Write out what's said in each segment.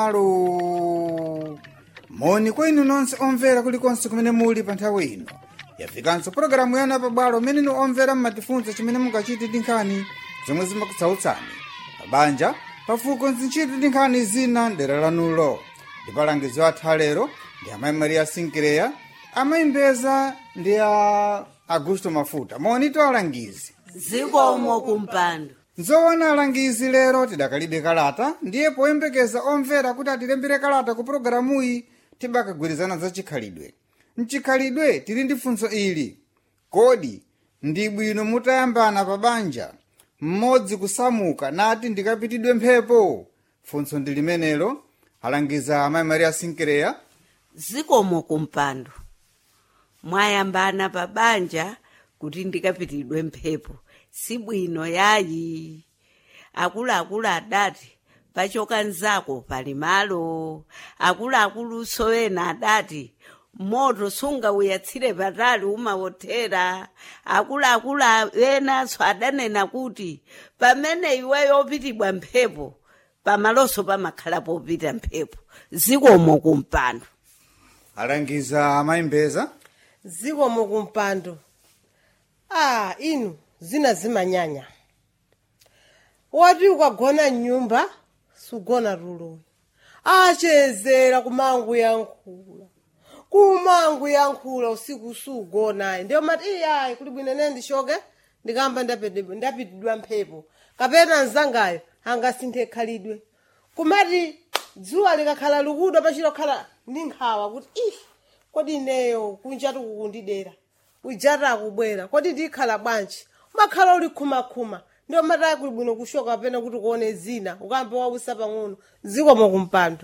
alo moni kwa inu nonse omvera kulikonse kumene muli pa nthawi ino yafikanso pologalamu yanu yapabwalo imene inu omvera mmatifunsa chimene mungachite ndi nkhani zomwe zimakutsautsani pabanja pafuko nzinchite ndi nkhani zina mdera lanulo ndipo alangizi athu alero ndi amayi maria sinkireya amayi mbeza ndi a augusto mafuta moni to alangizi zikomo kumpando nzoona alangizi lero tidakalibe kalata ndiye poyembekeza omvera kuti atilembere kalata ku pologalamuyi tibakagwirizana za chikhalidwe mchikhalidwe tili ndi funso ili kodi ndi bwino mutayambana pa banja mmodzi kusamuka nati ndikapitidwe mphepo funso ndi limenelo alangiza amayi maria sinkireya zikomo kumpando mwayambana pa banja kuti ndikapitidwe mphepo sibwino yayi akuluakulu adati pachoka nzako pali malo akuluakulu ena adati moto sungauyatsire patali umawothera akuluakulu enanso adanena kuti pamene iweyo opitidwa mphepo pamaloso pamakhala popita mphepo zikomo kumpando alangiza amayi mbeza zikomo kumpando ah inu zina zimanyanya wati ukagona mnyumba sugona tulo achezera kumangu yankhula kumangu yankhula usiku sugona ndiyo mati iyayi kuli bwino ine ndishoke ndikamba ndapitidwa ndapitidwa mphepo kapena mzangayo angasinthe khalidwe kumati dzuwa likakhala likuda pachilokhala ndi nkhawa kuti ih kodi ineyo kunjatu kukundidera ujata akubwera kodi ndikhala bwanji umakhala uli khumakhuma ndiyo matayi kuli bwino kushoka kapena kuti kuone zina ukambe wausa pang'ono zikomo kumpando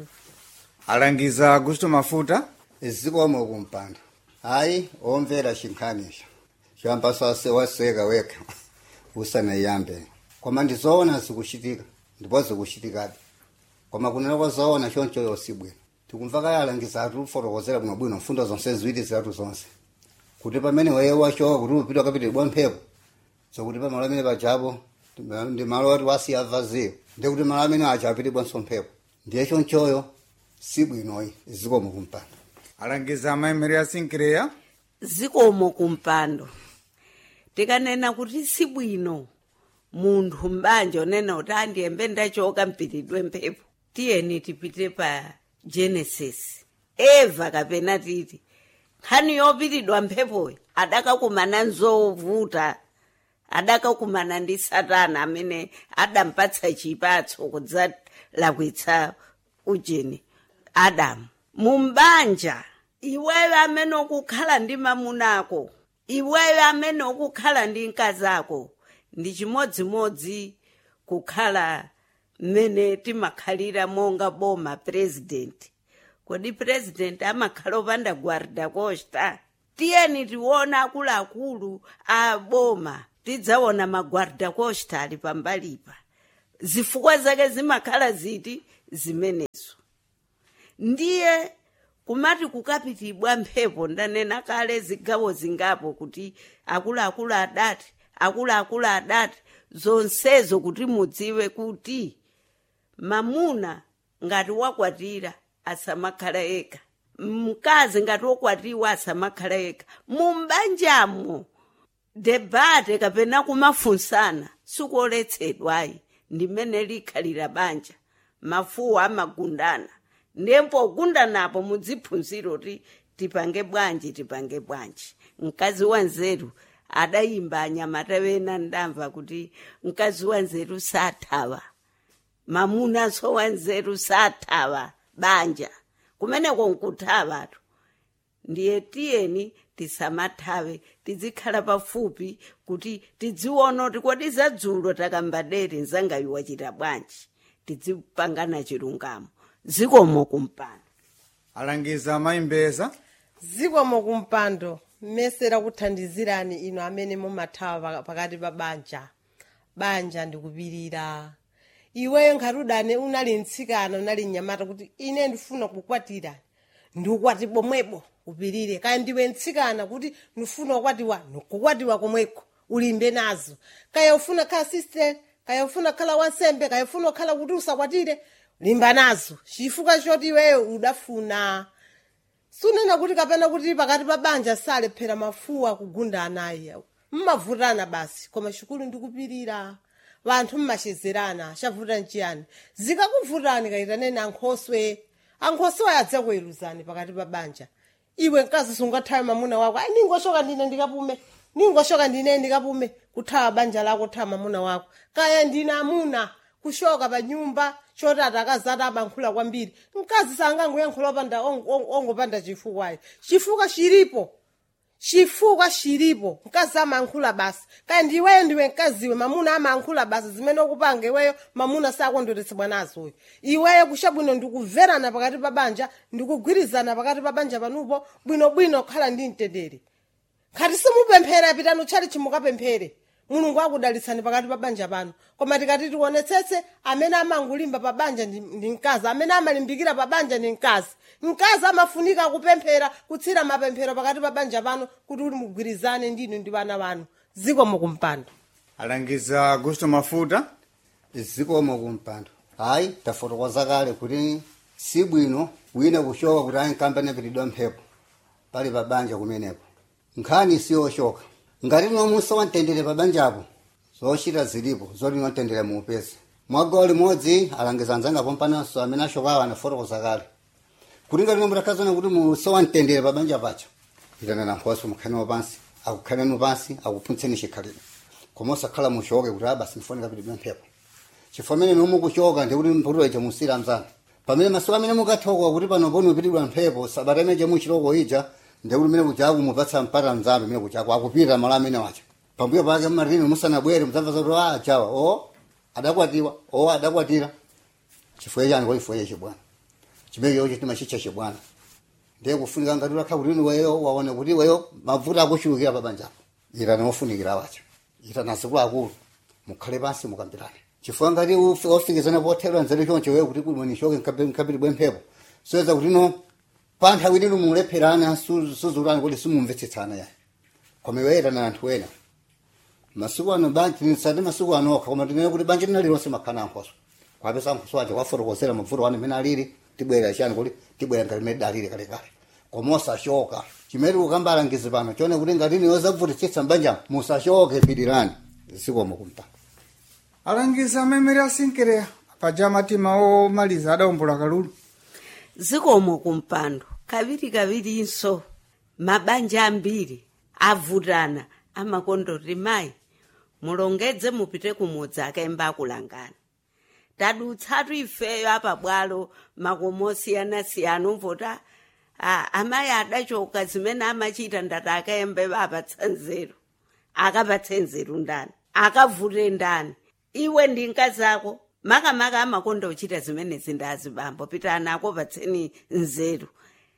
alangiza augusto mafuta zikomo kumpando hayi omvera chinkhanicho chiyamba sase waseka wekha usanayambe koma ndizoona zikuchitika ndipo zikuchitikabe koma kunena kwa zoona choncho yosibwino tikumva kale alangiza atifotokozera bwinobwino mfundo zonse ziwiri zitatu zonse kuti pamene weye wachoka kuti upita kapitidwa mphepo zokuti pamalo amene pajapo ndi malo oti wasiya vaziyo ndi kuti malo amene aja apitidwanso mphepo ndiye chonchoyo sibwinoyi zikomo kumpando alangiza amayi maria sinkireya zikomo kumpando tikanena kuti sibwino munthu mbanja onena kuti andiyembe ndachoka mpitidwe mphepo tiyeni tipite pa genesis eva kapena titi nkhani yopitidwa mphepoyi adakakumana nzovuta adakakumana ndi satana amene adampatsa chipatso kudzalakwitsa ujeni adamu mumbanja iweyo amene ukukhala ndi mamunako iweyo amene ukukhala ndi mkazako ndi chimodzimodzi kukhala mmene timakhalira monga boma president kodi president amakhala opanda guarda costa tiyeni tiona akuluakulu a boma tidzaona maguarda costa ali pambalipa zifukwa zake zimakhala ziti zimenezo ndiye kumati kukapitidwa mphepo ndanena kale zigawo zingapo kuti akuluakulu adati akuluakulu adati zonsezo kuti mudziwe kuti mamuna ngati wakwatira asamakhala eka mkazi ngati wokwatiwa asamakhala eka mumbanjamo debate kapena kumafunsana sikuoletsedwayi ndimene likhalira banja mafuwa amagundana ndempo gundanapo mudziphunzira kuti tipange bwanji tipange bwanji mkazi wanzeru adayimba anyamata wena ndamva kuti mkazi wanzeru sathawa mamunanso wanzeru sathawa banja kumeneko nkuthawatu ndiye tiyeni tisamathawe tizikhala pafupi kuti tidziona kuti kodi zadzulo takambadere nzangayo wachita bwanji tizipangana chilungamo zikomo kumpando alangiza amayi mbeza zikomo kumpando mmesera kuthandizirani ino amene mumathawa pakati pa banja banja ndikupirira iweyo nkhati udane unali mtsikana unali mnyamata kuti ine ndifuna kukwatira ndiukwati pomwepo upirire kaya ndiwe mtsikana kuti ndifuna kukwatiwa ndikukwatiwa komweko ulimbe nazo kaya ufuna khala sister kaya ufuna khala wansembe kaya ufuna khala kuti usakwatire limba nazo chifukwa choti iweyo udafuna sunena kuti kapena kuti pakati pa banja salephera mafuwa kugunda anayi mmavutana basi koma chikulu ndikupirira vanthu mmachezerana chavuta nchiyani zikakuvutani kayitaneni ankhoswe ankhoswe ayadza kuweruzani pakati pa banja iwe mkazi sungathawe mamuna wako ayi ningoshoka ndine ndikapume ningoshoka ndine ndikapume kuthawa banja lako thawa mamuna wako kaya ndine amuna kushoka pa nyumba choti atakazati abankhula kwambiri mkazi sangangoyankhula opanda ong- ong- ongopanda chifukwayo chifukwa chilipo chifukwa chilipo mkazi amankhula basi kaya ndiweyo ndiwe mkaziwe mamuna amankhula basi zimene ukupanga iweyo mamuna sakondweretsedwa nazoyo iweyo kusha bwino ndikuverana pakati pa banja ndikugwirizana pakati pa banja panupo bwinobwino kukhala ndi mtendere khati simupemphera pitani utchali chimukapemphere mulungu akudalitsani pakati pa banja pano koma tikati tionetsetse amene amangolimba pa banja ndi ndi mkazi amene amalimbikira pa banja ndi mkazi mkazi amafunika kupemphera kutsira mapemphero pakati pa banja pano kuti uli mugwirizane ndinu ndi vana vanu zikomo kumpando alangiza augusto mafuta zikomo kumpando hayi tafotokoza kale kuti si bwino wina kushoka kuti ayi nkambane pitidwa mphepo pali pa banja kumenepo nkhani siyoshoka ngati nomusa wamtendere pa banjapo zochita zilipo zoti notendere muupezi mwagawo limodzi alangiza anzangapo mpananso amene ashokawo anafotokoza kale kuti ngati nomutakazana kuti musa wamtendere pa banja pacho itanana nkhoso mukhanemo pansi akukhanenu pansi akuphuntseni chikhalidwe koma osakhala mushoke kuti abasi mfonika pitidwe mphepo chifukwa amene nomukuchoka ndikuti mputula icho musira mzanu pamene masiku amene mukathoka kuti pano poni upitidwa mphepo sabata imeje muchiloko ija ndikuti mene kuchaku mupatsa mpata mzambe mene kuchaku akupita malo amene wacha pambuyo pake mmatini musanabwere mudzamva zoti a achawa o adakwatiwa o adakwatira chifukwa chani kwa chifukwa chachi bwana chimekecho chitima chicha chibwana ndiye kufunika ngati utakha kuti weyo waone kuti weyo mavuto akuchulukira pa banjapo itana ofunikira wacha itana azikulu akulu mukhale pansi mukambirane chifukwa ngati ufi- ofikizana pothedwa nzeru choncho weyo kuti kuti mwenishoke mkapiri bwemphepo soyeza kuti no pa nthawi lino mulepherana su- suzulani kuti simumvetsetsana yayi koma iwe itana anthu ena masiku ano banji tinisati masiku ano okha koma tinene kuti banji lina lilonse makhana ankhoso kwapesa ankhoso aja kwafotokozera mavuto wanu imene alili tibwera chani kuti tibwera ngati imene dalili kalekale koma osachoka chimene ukambalangizi pano chone kuti ngati niyo zavutitsitsa mbanja musachoke pidirani zikomo kumpanda alangiza amemeri asinkereya paja matima omaliza adaumbula kalulu zikomo kumpando kaviri kavirinso mabanja ambiri avutana amakondoti mayi mulongedze mupite kumudzi akaimba akulangani tadutsatu ifeyo apa bwalo makomo osiyanasiyana umvota ah, amayi adachoka zimene amachita ndati akaembe vapatsa nzeru akapatsa nzeru ndani akavute ndani iwe ndi mkazi ako makamaka amakonda kuchita zimenezi ndazibambo pitani ako patseni nzeru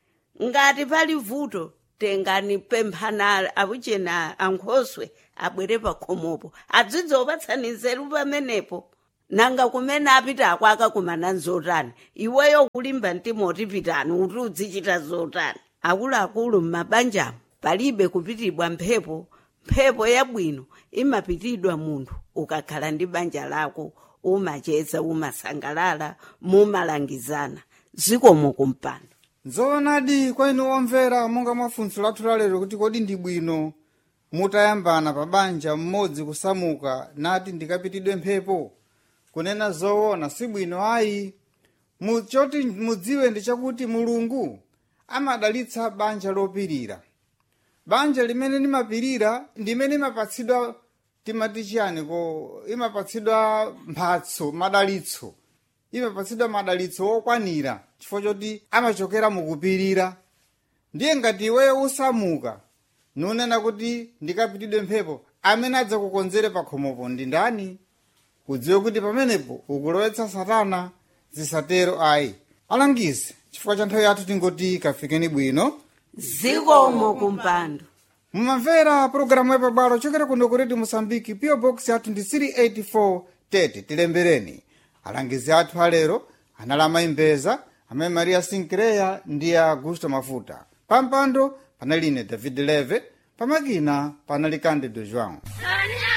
ngati pali vuto tengani pemphana abuchena ankhoswe abwere pakhomopo adzidzi opatsani nzeru pamenepo nanga kumene apita ako akakumana nzotani iweyo kulimba mtima oti pitani kuti udzichita zotani akuluakulu m'mabanjamo palibe kupitidwa mphepo mphepo yabwino imapitidwa munthu ukakhala ndi banja lako umacheza umasangalala mumalangizana zikomo kumpando nzoonadi kwa inu omvera monga mwafunso lathu lalero kuti kodi ndi bwino mutayambana pa banja mmodzi kusamuka nati ndikapitidwe mphepo kunena zoona si bwino ayi Mu- choti mudziwe ndi chakuti mulungu amadalitsa banja lopirira banja limene limapirira ndimene imapatsidwa timati chiyani ko imapatsidwa mphatso madalitso imapatsidwa madalitso okwanira chifukwa choti amachokera mukupirira ndiye ngati iweyo usamuka nunena kuti ndikapitidwe mphepo amene adzakukonzere pakhomopo ndi ndani udziwe kuti pamenepo ukulowetsa satana zisatero ayi alangize chifukwa cha nthawi yathu tingoti kafikeni bwino zikomo kumpando mumamvera pologalamu yapabwalo chokera kuno ku redio mosambiki pio box yathu ndi 384 tete tilembereni alangizi athu alero anali amayimbeza amene maria sinkreya ndi augusto mafuta pampando panali ine david leve pamakina panali candido joão Sonia!